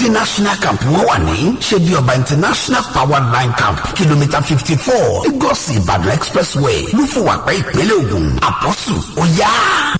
national camp wọn wà ní ṣebí ọba international power line camp kìlómítà fifty four lagos ìbàdàn expressway lúfọwàpẹ ìpínlẹ̀ ògùn àpọ́sù ó yá.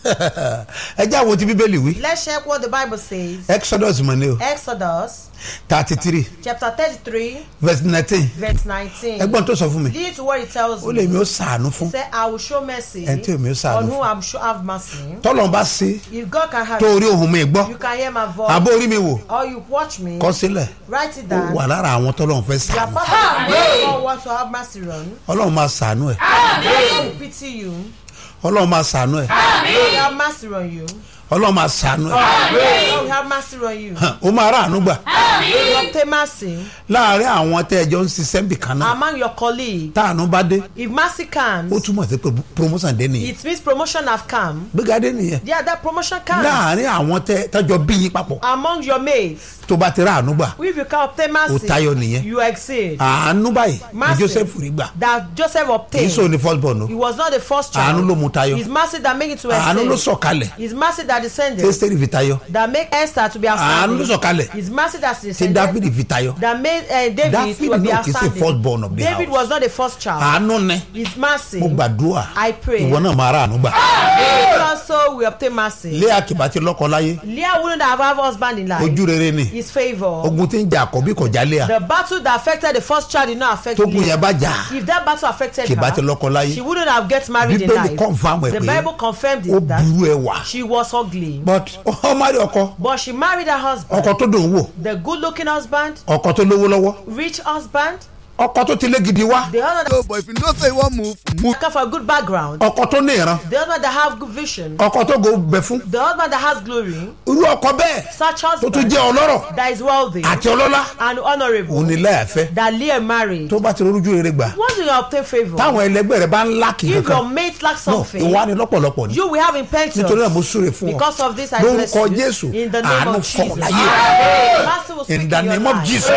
ẹ jẹ́ àwọn tí bíbélì wí Let's check what the Bible says. exodus mọ̀ ní o Exodus thirty three chapter 33, verse nineteen verse 19. ẹgbọ́n tó sọ fún mi Listen to what it tells ó lè mi me. ó sàánú fún He said, I will show mercy Ẹni tí èmi ó ṣàánú on fún. whom I will show have mercy. tọ́lọ́n bá ṣe If God can have tó orí ohun mi gbọ́ you can hear my voice. àbó orí mi wò Or you watch me. kọ́ sílẹ̀ Write it ó down. wà lára àwọn tọ́lọ́n fẹ́ You are sàánú part of the people God wants to have mercy on. ọlọ́run máa sàánú ẹ̀ God will pity you. ọlọ́run máa sàánú ẹ̀ God will have mercy on you. ọlọ́run máa sàánú ẹ̀ God will have mercy on you. Hàn, ó máa ráàánú gbà You obtain mercy láàárín àwọn tẹ́ ẹjọ́ ń ṣiṣẹ́ bì kan náà among your colleagues. táànú bá dé If mercy ó comes, túmọ̀ sí pé promotion dé nìyẹn it means promotion have come. gbéga dé nìyẹn Yeah, that promotion comes láàárín àwọn tẹ́ tọ́jọ́ bí yín papọ̀ among your mates. tó bá ti ráàánú gbà If you can obtain mercy, Ó tayọ nìyẹn. you exceed. àánú báyìí ni Mercy. joseph rí gbà That Joseph kì í obtained. sọ ní first born o He was not the first child. àánú ló mú tayọ His mercy that make it to àánú ló exceed. sọ̀kalẹ̀ His mercy that descended. tẹ́sítẹ́rì fi tayọ That make Esther to be àánú ló outstanding. sọ̀kalẹ̀ His mercy that tí descended. dáfídì fi tayọ That made uh, David David to be náà kì í ṣe first born of outstanding. the David house. was not the first child. àánú ni His mercy. mo gbàdúrà I pray. ìwọ náà máa ráàánú gbà David also will obtain mercy. lé àkìbá ti lọ́kọ láyé Leah wouldn't have have husband in life. ojú rere ni His favour. ogun tí ń jà àkọ́bí kò já lé à The battle that affected the first child did not affect tógun Leah. yẹn bá jà If that battle affected kìbá ti her, lọ́kọ láyé she wouldn't have get married in bíbélì life. confam ẹ̀ The pé Bible confirmed ó it that burú ẹ wà she was ugly. but ọmọ rí ọkọ But she married her husband. ọkọ tó dùn wò The good looking husband, ọkọ tó lówó lọ́wọ́ rich husband, ọkọ tó ti lé gidi wá the husband So, but if you know say you wan move, move. that come from a good background, ọkọ tó ní ìran the husband that have good vision, ọkọ tó go bẹ fún the husband that has glory, irú ọkọ bẹ́ẹ̀ such tó tún husband jẹ́ ọlọ́rọ̀ that is wealthy àti ọlọ́lá and honourable òun ni láyàfẹ́ that Leah married. tó bá ti rorújú rere gbà Once you obtain favour, táwọn ẹlẹgbẹ́ rẹ bá ń láàkì if your kankan mate lack no something, ìwà ni lọ́pọ̀lọpọ̀ ni you will have impetus. nítorí náà mo súre fún ọ Because of this, I bless lórúkọ you. jésù In the name àánú of fọ̀rọ̀ Jesus. láyé Mercy will speak in the in your name of life. jesus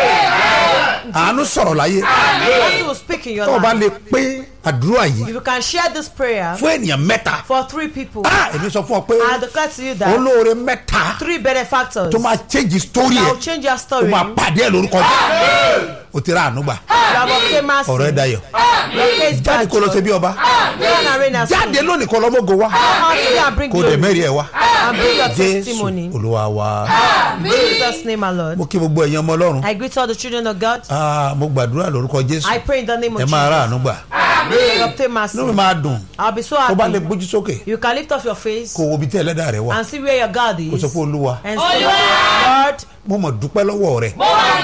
àánú sọ̀rọ̀ láyé Mercy will speak in your tó o bá life. lè pé àdúrà yìí If you can share this prayer fún ènìyàn mẹ́ta for three people, ah èmi sọ fún ọ pé I declare to you that olóore mẹ́ta three benefactors tó máa change story that ẹ̀ will change your tó story. máa You pàdé ẹ̀ lórúkọ jẹ́ o ti ra àánú gbà have obtained mercy. ọ̀rọ̀ ẹ̀ dayọ̀ Your case jáde kó lọ ṣe bí ọba Reign and reign as jáde king. lónìí kó lọ́mọ́gò wá Come out today and bring kó dẹ̀ glory mẹ́rin ẹ̀ wá and bring your jésù testimony. olúwa wa In Jesus' name, my Lord. mo kí gbogbo ẹ̀yin ọmọ ọlọ́run I greet all the children of God. Ah, mo gbàdúrà lórúkọ jésù I pray in the name of ẹ máa ra Jesus. àánú gbà You obtain mercy. inú mi máa dùn I'll be so tó bá lè happy. gbójú sókè You can lift up your face kó wo ibi tí ẹlẹ́dàá rẹ wà and see where your God kó sọ is. pé olúwa And say, Lord, mo mọ̀ dúpẹ́ lọ́wọ́ rẹ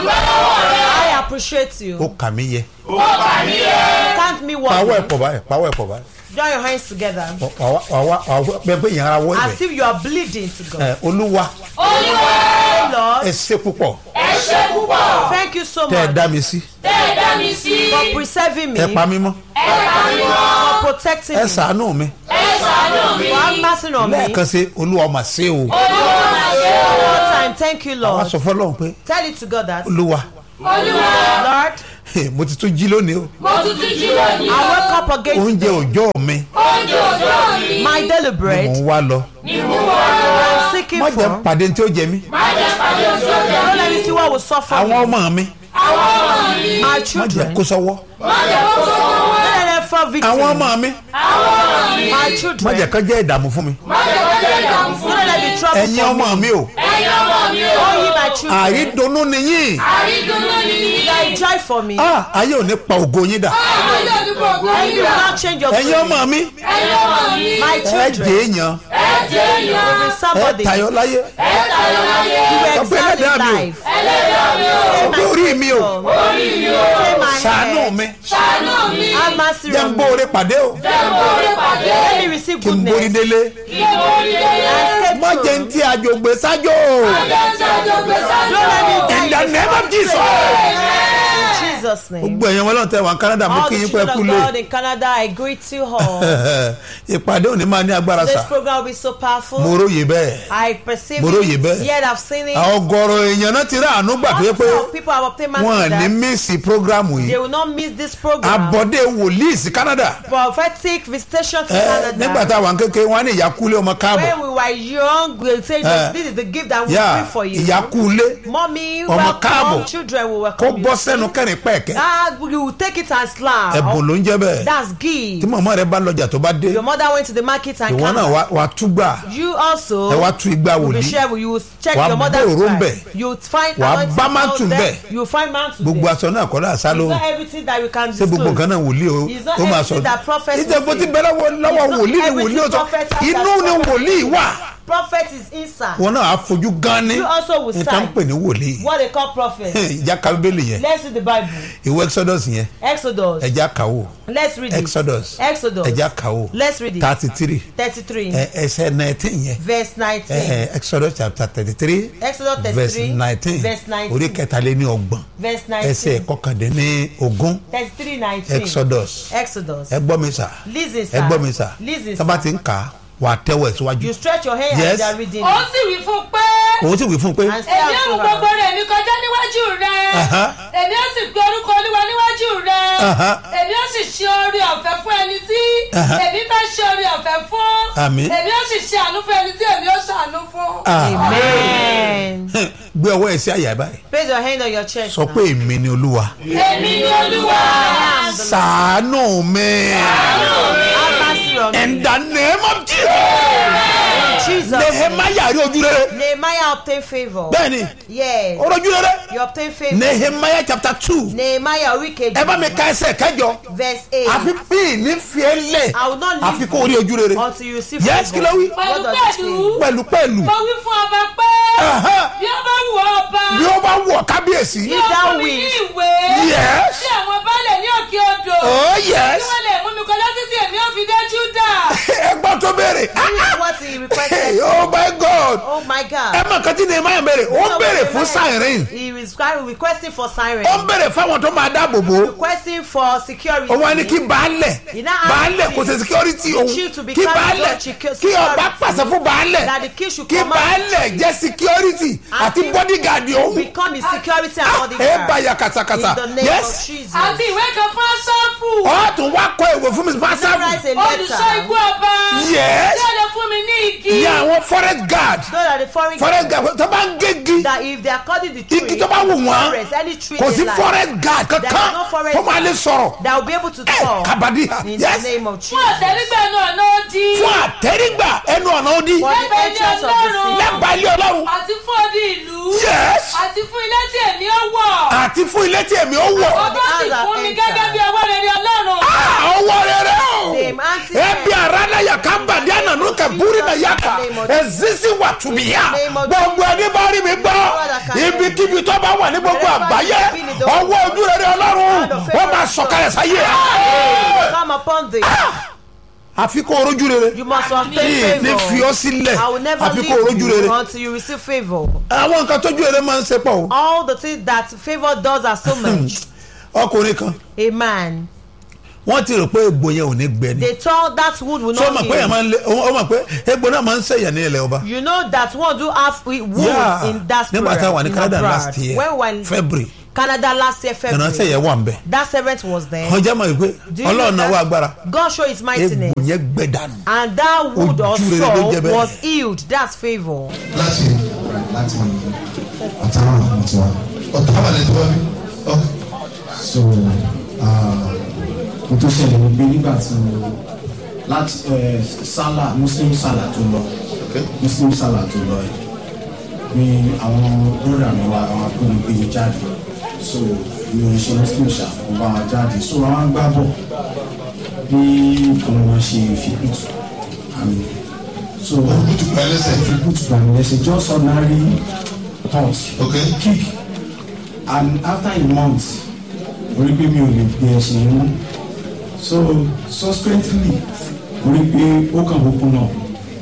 I appreciate you. ó kà mí yẹ Thank me pàwọ́ ẹ̀ one. pọ̀ báyìí pàwọ́ ẹ̀ pọ̀ báyìí Join your hands together. wàá wàá wàá bẹ́ẹ̀ pé ìyẹn ara wọ́ As ibẹ̀ if you are bleeding to God. ẹ olúwa Lord, ẹ ṣe púpọ̀ thank you so tẹ́ ẹ much dá mi sí for preserving me, ẹ pa mí mọ́ for protecting ẹ me, ṣàánú mi for having mercy on me. lẹ́ẹ̀kan sí olúwa mà ṣe o One more time, thank you, wàá Lord. sọ fọlọ́run pé Tell it to God that, olúwa Lord, mo ti tún jí lónìí o I wake up again oúnjẹ today. òòjọ́ mi My daily mò bread, ń wá lọ I'm seeking má for. jẹ́ pàdé tí ó jẹ mí Don't let me see what will suffer àwọn me. ọmọ mi My má jẹ́ children, kó sọ́wọ́ don't let them fall àwọn victim. ọmọ mi My má children, jẹ́ kán jẹ́ ìdààmú fún mi don't let them be trouble ẹ̀yin for me. ọmọ mi o Oh, ye my children, àrídùnnú nìyí you are a joy for me. Ah, ayé ò ní pa ògo yín dà And you will not change your ẹ̀yin ọmọ glory. mi My ẹ children, jẹ́ èèyàn you will be ẹ somebody. You tayọ láyé will Sọ pé excel ẹlẹ́dàá in mi o. life. sọ pé orí mi o Say my ṣàánú head. mi Have mercy jẹ́ ń on me. bóore pàdé o Let me receive kí n borí goodness. délé And má escape jẹ́ ń through. tí àjògbè sájò Don't let me die in the name of Jesus In Jesus' Jesus' name. gbogbo ẹ̀yàn wọn lọ́n tẹ wọn canada mo All kí the yín pẹ́ children kú of lé God in Canada, I greet you all. ìpàdé òní máa ní agbára This sà program will be so powerful. mo róye bẹ́ẹ̀ I perceive Mo róye it, bẹ́ẹ̀. yet I've seen it. ọgọrọ èèyàn náà ti rí àánú gbà tó yẹ pé Lots of people have obtained wọn mercy ní that mísì prógrámù they yìí will not miss this program. abọ́dé wòlíì sí canada Prophetic visitation to ẹ nígbà Canada. tá a wà ń kékeré wọn á ní ìyákúlé ọmọ káàbọ̀ When we were young, we say Eh. this is the gift that we yá bring for you. ìyákúlé Mommy, Ọmọ welcome. káàbọ̀. Children will kó welcome bọ́ you. sẹ́nu kẹrin pẹ́ẹ̀kẹ́ Ah, you will take it as slam. ẹ̀bùn ló ń jẹ́ bẹ́ẹ̀ That's tí gift. màmá rẹ bá lọ́jà tó bá dé Your mother went to the market and ìwọ náà came. wà- wà á túgbà You also ẹ wá tú igbá will be wòlíì sure you will check Wàá your bá mother's òró ń price. bẹ̀. You will find Wàá anointing bá out mántù there. bẹ̀. You will find mantle gbogbo there. aṣọ náà kọ́ náà sá It's lóhùn not everything that we can ṣé gbogbo disclose. nǹkan náà wòlíì o It's not ó máa everything sọ that prophet will ìjẹ́bù say. ti bẹ̀rẹ̀ wọ lọ́wọ́ It's not wòlíì ni everything wòlíì ó sọ prophet has inú that ni prophet wòlíì wà Prophet is inside. wọn náà á fojú gan ni You also will nǹkan ń sign. pè ní wòlíì What they call prophet. ìjà kábíbélì yẹn Let's read the Bible. ìwé exodus yẹn Exodus. ẹja kàwó Let's read it. exodus Exodus. ẹja kàwó Let's read it. thirty three Thirty-three. ẹsẹ̀ nineteen yẹn Verse nineteen. Eh, exodus chapter thirty three Exodus verse 33, nineteen verse 19. orí kẹtàléní ọgbọ̀n Verse ẹsẹ̀ nineteen. kọkàndínní ogún Thirty-three nineteen. exodus Exodus. ẹ gbọ́ mi sà Listen, sir. ẹ gbọ́ mi sà Listen, tábà sir. ti ń kà á wà á tẹ́wọ̀ ẹ̀ síwájú You stretch your hand Yes. and they are reading ó it. sì wí fún un pé òun sì wí fún un pé And say èmi ó mú unto gbogbo her. rẹ̀ mi kọjá níwájú rẹ̀ Aha. èmi ó sì gbé orúkọ olúwa níwájú rẹ̀ Aha. èmi ó sì ṣe oore ọ̀fẹ́ fún ẹni tí Aha. èmi fẹ́ ṣe oore ọ̀fẹ́ fún Àmín. èmi ó sì ṣe àánú fún ẹni tí èmi ó ṣàánú fún. Ah. Amen. gbé ọwọ́ ẹ̀ sí àyà báyìí Place your hand on your chest. sọ now. pé èmi ni olúwa èmi ni olúwa I am the Lord. sàánú mi Have mercy on me. in the name of Jesus In Jesus. nehemiah rí ojú rere Nehemiah obtained favor. bẹ́ẹ̀ni Yes. ó rí ojú rere You obtained favor. nehemiah chapter two Nehemiah wicked. ẹ bá mi ka ẹsẹ̀ kẹjọ Verse 8. àfi bí ní fiẹ́ lẹ̀ I will not àfi leave kó rí ojú rere until you see yes kí ló wí What does it pẹ̀lú mean? pẹ̀lú pẹ̀lú mo wí fún ọba pé Aha. bí ó bá wù ọ́ ọba bí ó bá wọ̀ kábíyèsí bí ó thou fún mi ní wilt. ìwé Yes. sí àwọn baálẹ̀ ní òkè odò oh kí yes wọ́n lè mú mi kọjá títí èmi ó fi dé júdà. ẹ gbọ́ tó béèrè This is what he requested. oh my god Oh my ẹ God. mọ̀ kàn tí nehemiah béèrè ó You know béèrè what fún Nehemiah- siren He was requesting for siren. ó béèrè fáwọn tó máa dáàbò bò ó Requesting for security. ó wá ní kí baálẹ̀ Iná á- baálẹ̀ kò ṣe security òun chief to be kí carried baálẹ̀ on security. kí ọba pàṣẹ fún baálẹ̀ That the king should kí command baálẹ̀ jẹ́ security àti Àti- bodyguard òun become his security and ẹ bodyguard. bá ya kàtàkàtà In the name yes of Jesus. àti ìwé kan fún aṣọ́fù ọ̀ tún wá kọ ìwé fún mi Write fásáfù a olùṣọ́ igbó letter. ọba Yes. tí ó lè fún mi ní igi ìyá àwọn forest guard So that the foreign forest guard tó bá ń gégi that if they are cutting the tree, igi tó bá wù wọ́n forest, any tree kò they sí like, forest guard there is kankan no forest tó máa lè sọ̀rọ̀ that will be able to ẹ talk kàbàdí in yes the name of fún Jesus. àtẹrígbà náà náà di fún àtẹrígbà ẹnu ọ̀nà òdì For the Lẹ́gbẹ̀ẹ́ entrance of ilé the city. lẹ́gbàá ilé ọlọ́run àti fún odi ìlú yes àti fún ilé tí èmi ó wọ̀ àti fún ilé tí èmi ó wọ̀ ọba sì As I fún mi enter. gẹ́gẹ́ bí ọwọ́ rere ọlọ́run Ah, ọwọ́ rere o Same auntie. ebi arana ya kamba di ananu ka buri na yaka ezisi wa tubiya gbogbo ẹni bá rí mi gbọ́ ibikíbi tó bá wà ní gbogbo àgbáyé ọwọ́ ojú rere ọlọ́run wọ́n máa sọ̀kalẹ̀ sáyé Come upon thee. àfi kó orojú rere You must obtain ní ní fi ọ́ favor. sílẹ̀ I will never àfi kó leave orojú you rere until you receive favor. àwọn nǹkan tójú rere máa ń ṣe pọ̀ o All the things that favor does are so much. ọkùnrin kan A man. wọ́n ti rò pé egbò yẹn ò ní gbẹ ni They thought that wood will so ó not mọ̀ pé yẹn heal. máa ń lé ó mọ̀ pé egbò náà máa ń sẹ̀yàn ní ilẹ̀ ọba You know that one do have we- wood Yeah. in that nígbà tá a wà ní in Canada abroad. last year When we were in February Canada last year ìránṣẹ́ February. yẹn wà ń bẹ̀ That servant was there. ọjà mọ̀ wípé Do you ọlọ́run know náà wà that? agbára God show his egbò mightiness. yẹn gbẹ dànù And that wood or Ojú rere ló saw jẹ́ bẹ́ẹ̀. was healed. That's favor. láti láti àtàwọn àwọn tiwa ọ̀tá wà lẹ́tọ́ wá bí. so mo tó ṣẹlẹ̀ ní pé nígbà tí mo láti eh, sálà muslim sálà tó lọ muslim sálà tó lọ yìí ni àwọn broda mi wá àwọn akónigbé mi jáde so mi ò ṣe muslim ṣá mo bá wọn jáde so àwọn gbá bọ̀ bí ọmọ wọn ṣe fi kùtù àmì so olùkùtù gba ẹlẹ́sẹ̀. fi kùtù gbàmì lẹ́sẹ̀ just ordinary pulse ok kick and after a month mo rí pé mi ò lè gbé ẹsẹ̀ yẹn mú so subsequently mo rí pé ó kàn open up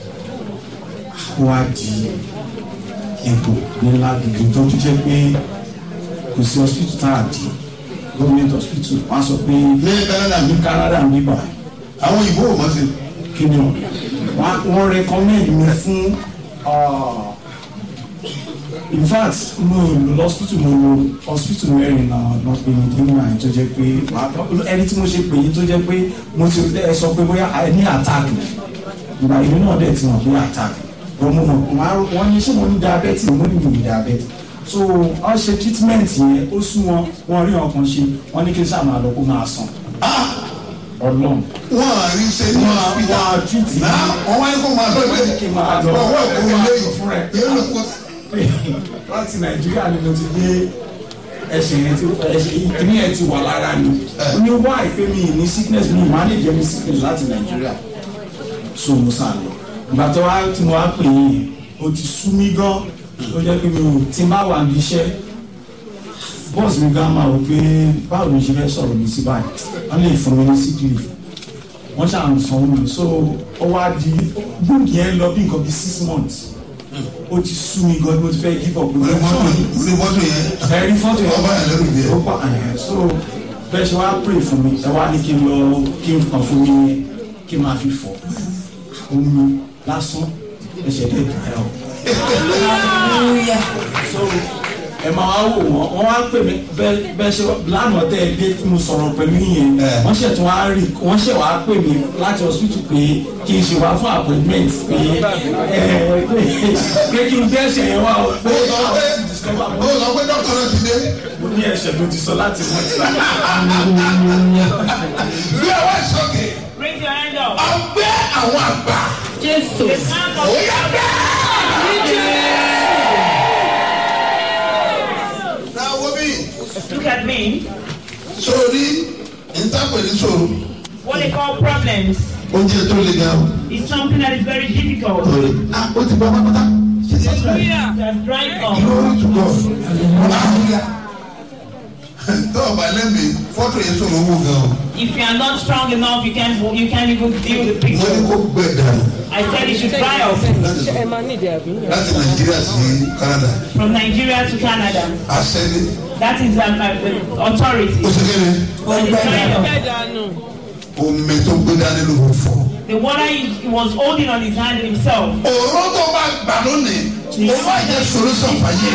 ó wá di egbò ńlá gidi tó tún jẹ́ pé kò sí hospital tá a di government hospital wọ́n á sọ pé ní canada ní canada ń bíbà àwọn òyìnbó ò mọ̀ sí kí ni o wọ́n wọ́n recommend mi fún ah, in fact mo lọ hospital mo lọ hospital mẹ́rin náà lọ pé mi kí n máa tó jẹ́ pé màá- ẹni tí mo ṣe pè yín tó jẹ́ pé mo ti ẹ sọ pé bóyá ẹ ní attack ìgbà ìlú náà dẹ̀ ti mọ̀ pé attack wọ́n mo mọ̀ wọ́n á- wọ́n ní ṣé mo ní diabetes mo ní mi ní diabetes so wọ́n ṣe treatment yẹn ó sún wọn wọ́n rí ọkàn ṣe wọ́n ní kí n sáà máa lọ kó máa sàn ọlọ́run wọn à rí ṣe ní Wọ́n á- hospital wọ́n á treat mi. náà wọ́n wá ní kó máa lọ ilé Kí n máa lọ. ọwọ́ ìkó ilé yìí Fún rẹ̀. yóò lọ kó láti nàìjíríà ni mo ti gbé ẹsẹ̀ yẹn ti ẹsẹ̀ ìkíní yẹn ti wà lára mi ó ní wá ìpè mi ní sickness mi manage mi sickness láti nàìjíríà so mo sá lọ ìgbà tó wá tí mo wá pè yín o ti sú mi gan ó jẹ́ pé mi ò tí n bá wà ní iṣẹ́ bọ́ọ̀sì mi gan máa rò pé báwo ni ṣe fẹ́ sọ̀rọ̀ mi sí báyìí wọ́n lè fún mi ní sick leave wọ́n ṣáà ń sanwó mi so ó wá di bóògì yẹn lọ bí nǹkan bí six months ó ti sú mi gan mo ti fẹ́ give up orí mọ́tò orí mọ́tò yẹn ẹ̀rí fọ́tò yẹn ọba yẹn lẹ́rù díẹ̀ ó pa ẹ̀ so bẹ́ẹ̀ ṣe wá pray fún mi ẹ wá ní kí n lọ kí n kàn fún mi kí n máa fi fọ̀ omi lásán ẹsẹ̀ dẹ̀ dùn ẹ̀ o. so ẹ máa wá wò wọ́n wọ́n wá pè mí bẹ́ẹ̀ bẹ́ẹ̀ ṣe lánàá tẹ́ ẹ dé tí mo sọ̀rọ̀ pẹ̀lú yẹn Eh. wọ́n ṣẹ̀ tún wá rí wọ́n ṣẹ̀ wá pè mí láti hospital pé kí n ṣe wá fún appointment pé ẹ pé kí n gbé ẹsẹ̀ yẹn wá o pé ó sọ pé àwọn ti discover ó sọ pé dókítà náà ti dé mo ní ẹsẹ̀ tó ti sọ láti mọ̀ sí. bí ọwọ́ ìsọ̀kè Raise your hand up. ọgbẹ́ àwọn àgbà Jésù. ó yà bẹ́ẹ̀. náà wo bí Look at me. sórí ìtàpẹ̀lẹ̀ sòrò What they call problems oúnjẹ tó le gan o. is something that is very difficult. Sorry. Ah, ó ti bọ́ pátápátá. That's drying up. Glory to God. Tó o bá lẹ́mìí, fọ́tò yẹn sọ̀rọ̀ owó gan o. If you are not strong enough, you can't you can't even view the Wọ́n ní picture. kó gbẹ dànù I said it should dry up láti Nàìjíríà sí Canada. from Nigeria to Canada. Àṣẹ ni That is um, uh, the authority. ó ṣe kéde. And it's drying up. Omi tó gbé dání ló fò fọ́. The water he he was holding on his hand himself. Òró tó bá gbà lónìí, ó máa jẹ́ solution fàyè.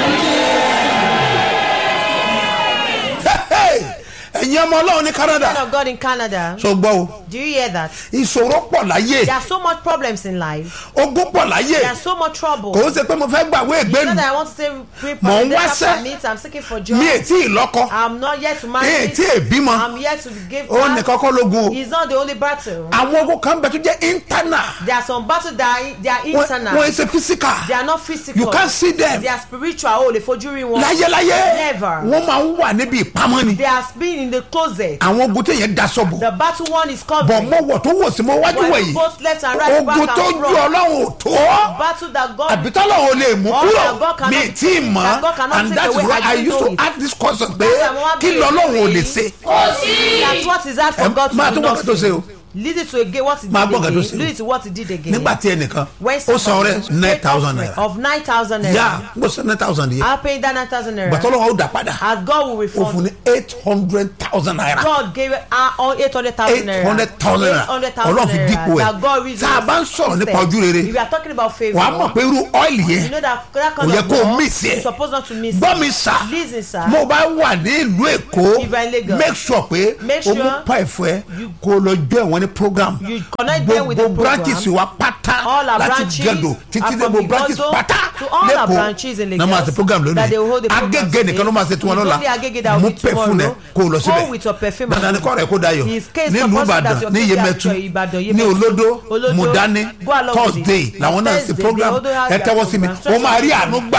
ẹ̀yin ọmọ ọlọ́run ní canada Man of God in Canada. so gbọ́ o Do you hear that? ìṣòro pọ̀ láyé There are so much problems in life. ogún pọ̀ láyé There are so much trouble. kò ó ṣe pé mo fẹ́ gbàwé It's not ìgbénu that I want to say we Mò ń letter wáṣẹ́. permit. I'm seeking for job. mi ì tí ì lọ́kọ I'm not yet to marry. mi ì tí ì bímọ I'm yet to give ó ní birth. kọ́kọ́ lógun o It's not the only battle. àwọn ogun kan bẹ tó jẹ́ internal There are some battles that are, they are wọ́n internal. wọ́n ṣe physical They are not physical. you can see them They are spiritual. Oh, lè fojú rí wọn. láyéláyé Never. wọ́n máa ń wà níbi ìpamọ́ ni They are been in the closet. àwọn ogun téèyàn daṣọ bò The battle one is bọ̀ covering. mọ́ wọ̀ tó wò sí mọ́ wájú While wẹ̀yìn both left and right, back ogun and tó ju front. ọlọ́run ò tó Battle that God àbí tọ́lọ́run ò lè mú All kúrò that God cannot- mi ì tí ì mọ̀ that God cannot and take that is away, why I I didn't used know to it. ask this question pé That's why mo wá kí béèrè lọ́lọ́run ò lè pé- ṣe That's what is that for Ẹ God to máa do tún gbọ́ nǹkan tó ṣe o. nothing. Lead it to again what he did Máa gbọ́ nǹkan tó again. ṣe o. Lead it to what he did again. nígbà tí ẹnìkan When ó san somebody ọrẹ nine paid thousand offering naira of nine thousand naira. yá ó san nine thousand yẹ I'll pay that nine thousand naira. gbàtọ́lọ́wọ́ ó dà padà As God will ó fún refund. ní eight hundred thousand naira God gave her all eight hundred thousand naira. eight hundred thousand naira 800,000 ọlọ́run fi naira dípò that God ẹ̀ reason tá a bá ń sọ̀rọ̀ nípa ojú rere If you are talking about favour. wàá mọ̀ pé irú ọ́ìlì You yẹn know that that kind Kò yẹ of kó o law, miss you're ẹ̀. supposed not to miss gbọ́ it. mi sà Listen, sir. mo bá wà ní ìlú èkó If you are in Lagos, make sure pé make o mú sure pa ẹ̀fọ́ ẹ kó o lọ jọ ẹ̀wọ̀n ní program You connect them with the gbogbo program. branches wa pátá All our láti branches gẹ̀dọ̀ títí are dé from gbogbo branches Igodo pátá to all our branches in lẹ́kọ̀ọ́ náà máa ṣe program Lagos that they will hold lónìí the program agége nìkan ló máa ṣe tiwọn It's lọ́la only Agege that will mú be tomorrow. pẹ̀fún ẹ kó o lọ Go with your síbẹ̀ perfume dandan ni and kọ́ rẹ̀ kó dayọ̀ His case nílùú supposed that ìbàdàn your ní case yemẹtu at Ìbàdàn, ní Yemẹtu, olódó Olódó, mudani Go along with it. thursday làwọn náà ṣe Thursday, program the Olódó has ẹ their tẹ́wọ́ sí mi program. ó máa rí àánú gbà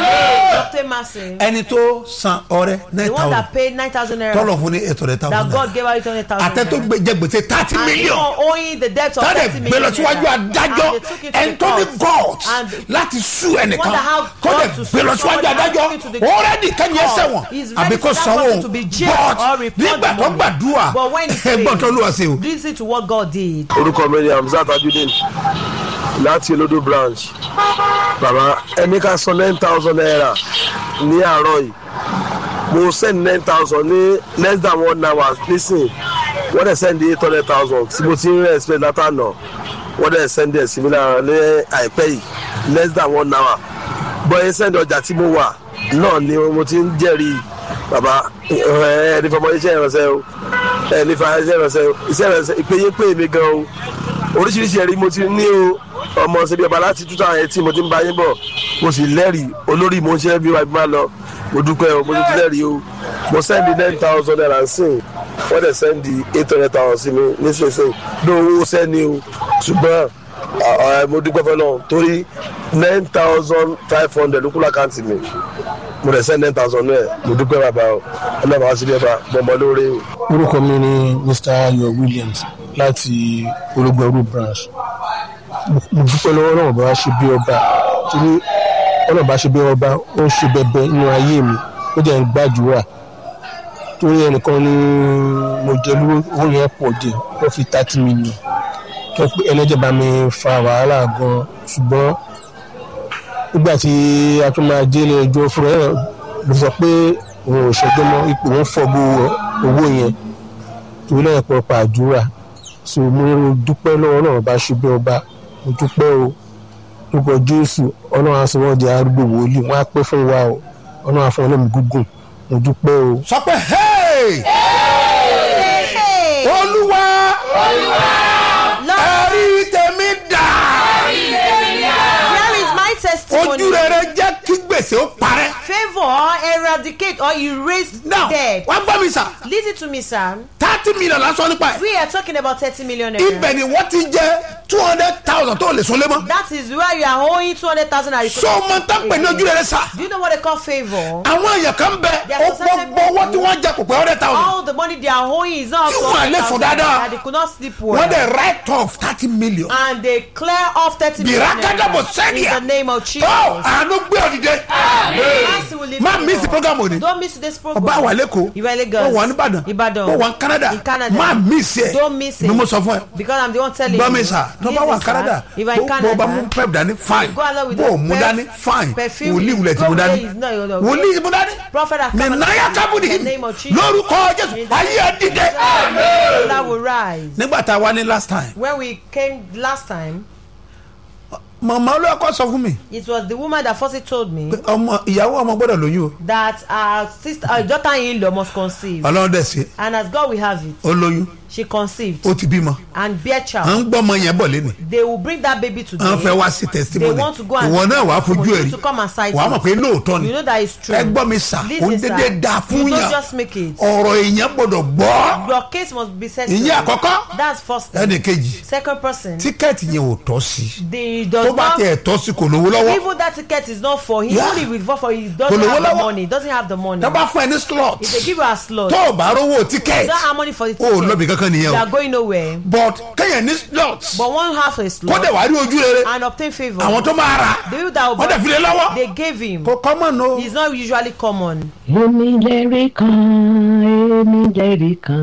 Dr. Massey, ẹni tó san ọrẹ nine the one thousand that paid nine thousand naira tọ́lọ̀ fún ní eight hundred that thousand God gave her eight hundred thousand àtẹ tó gbé jẹ gbèsè thirty and million even owing the debt of tọ́lẹ̀ thirty gbé million lọ síwájú naira. adájọ́ And they took it to ẹni the tó ní court. god And láti sú ẹnìkan wonder how tọ́lẹ̀ God to gbé lọ sue síwájú somebody and adájọ́ took it to the already kẹ́ni court. ẹsẹ̀ wọn He's ready àbí kò for that sanwó person to be jailed or but report nígbà the tó money. gbàdúrà But when he ẹgbọ́n tó prayed, lùwà sí o listen to what God did. orúkọ mi ni hamzat ajudeen láti olódò branch bàbá ẹni ká san nine thousand naira ní àárọ̀ yìí mo send nine thousand ní less than one hour nísìn wọ́n dẹ̀ send eight hundred thousand tí mo ti ń expect látànà wọ́n dẹ̀ send ẹ̀ sí mi lára ní àìpẹ́ yìí less than one hour bọ́yẹ send ọjà tí mo wà náà ni mo ti ń jẹ́rìí bàbá ẹ ẹ ní fọmọ iṣẹ́ ìrànṣẹ́ o ẹ ní fa iṣẹ́ ìrànṣẹ́ o iṣẹ́ ìrànṣẹ́ ìpéye pé mi gan o oríṣiríṣi ẹ̀rí mo ti ní o ọmọ ṣe bí ọba láti two thousand eighteen mo ti ń bá yín bọ̀ mo sì lẹ́rìí olórí mo ń ṣe bí wàá bí máa lọ mo dúpẹ́ o mo ti lẹ́rìí o mo sẹ́ndì nine thousand naira sìn wọ́n dẹ̀ sẹ́ndì eight hundred thousand sí mi nísinsìnyí ní owó sẹ́ni o ṣùgbọ́n à- à, mo dúpẹ́ fẹ́ náà torí nine thousand five hundred ló kú lákàntì mi mo dẹ̀ sẹ́ndì nine thousand náà mo dúpẹ́ bàbá o ọlọ́run àwọn sílẹ̀ bá bọ́mọ lóore o. orúkọ mi ni mr ayo williams láti ológun branch mo dúpẹ́ lọ́wọ́ náà bá ṣe bí ọba torí ọ̀nà bá ṣe bí ọba ó ń ṣe bẹbẹ nínú ayé mi ó dẹ̀ ń gbàdúrà torí ẹnìkan ni mo jẹ lówó owó yẹn pọ̀ dé wọ́n fi thirty million tó pé ẹlẹ́jẹ̀ bá mi fa wàhálà gan ṣùgbọ́n nígbà tí a tún máa dé ilé ẹjọ́ fúnra ẹ̀ ló sọ pé òun ò ṣẹjọ́ mọ́ ipò òun fọ́ bó owó yẹn torí lẹ́yìn pọ̀ pàdúrà so mo dúpẹ́ lọ́wọ́ náà bá ṣe bí ọba mo dúpẹ́ o lórúkọ jésù ọlọ́run á sọ wọ́n di arúgbó wòlíì wọ́n á pẹ́ fún wa o ọlọ́run á fún ọlọ́run gúngùn mo dúpẹ́ o. sọ pé hey olúwa ẹ̀rí tèmi dà Here is my testimony. ojú rere jẹ́ kí gbèsè ó parẹ́. Favour eradicate or erase now debt. wá gbọ́ mi sà Listen to me, sir. thirty million lásán nípa ẹ̀ We are talking about thirty million naira. ibẹ̀ ni wọ́n ti jẹ́ two hundred thousand tó lè sunlé mọ́. That is where you are owing two hundred thousand naira. so ọmọ tán pè ní ojú rere sà Do you know what they call favour? àwọn èèyàn kan bẹ There are ó certain gbogbo owó tí people- wọ́n jẹ kò pé hundred thousand All the money they are owing is not Tí up to wọ́n lè sùn 100,000 dáadáa. that they could not sleep well. wọ́n dẹ̀ write off thirty million. and they clear off thirty million Birakada naira Bosenia. in the name of Jesus. tó àánú gbé ọ̀dìdẹ. Mercy will lift má you miss up. program òní. Don't miss today's program. ọba wà lẹ́kọ̀ọ́ You are Lagos. ó wà nìbàdàn Ìbàdàn. ó wà ní canada In Canada. má miss ẹ Don't miss it. ni mo sọ fún ẹ. Because I'm the one telling gbọ́ you. mi sà tó bá Listen, wà sir. canada If you're in bó bó bá mú Canada, pep dání fine go along with bó the mú perf- dání fine perfume. wòlíì wulẹ̀ tí mo Go dání there is not your dog. wòlíì mo dání Prophet has come mi and náyà said, kábùdì in the name of Jesus. lórúkọ jésù ayé ẹ dìde. that will rise. nígbà tá a wá ní last time When we came last time, màmá olóòkọ sọ fún mi it was the woman that first told me pé ọmọ ìyàwó ọmọ gbọ́dọ̀ lóyún o that our sister, our daughter-in-law must conceive. ọlọ́run dẹ̀ sí And as God will have it, ó lóyún she conceived ó ti bímọ and bear à child. ń gbọ́ ọmọ yẹn bọ̀ lẹ́nu They will bring that baby today. à ń fẹ́ wá sí They testimony want to go and ìwọ náà wàá fojú for ẹ̀ you rí to come and sight wàá mọ̀ it. pé lóòótọ́ ni You know that it's true. ẹ gbọ́ mi sà Listen, ó ń sir. dédé da fún You don't yàn just make it. ọ̀rọ̀ èèyàn gbọ́dọ̀ gbọ́ Your case must be settled. ìyẹn àkọ́kọ́ That's first thing. ẹnì kejì Second person, tíkẹ́ẹ̀tì yẹn ò tọ́ sí the tó does bá not tẹ̀ tọ́ sí kò lówó lọ́wọ́ even that ticket is not for him. Yeah. Only with vote for he Kò doesn't lówó have the lọ́wọ́. money. Doesn't have the money. tó bá fún ẹ ní slot If they give you a slot, tó o bá rówó you tíkẹ́ẹ̀tì don't have money for the o ò ticket. lọ́bì kankan nìyẹn You o are going nowhere. but kéèyàn ní slot But one half a kó slot dẹ̀ wá rí ojú rere and obtain favour. àwọn tó máa rà The people that will wọ́n dẹ̀ fi lé lọ́wọ́ they gave him. kò common o. It's not usually common. èmi lẹ́rìí kan èmi lẹ́rìí kan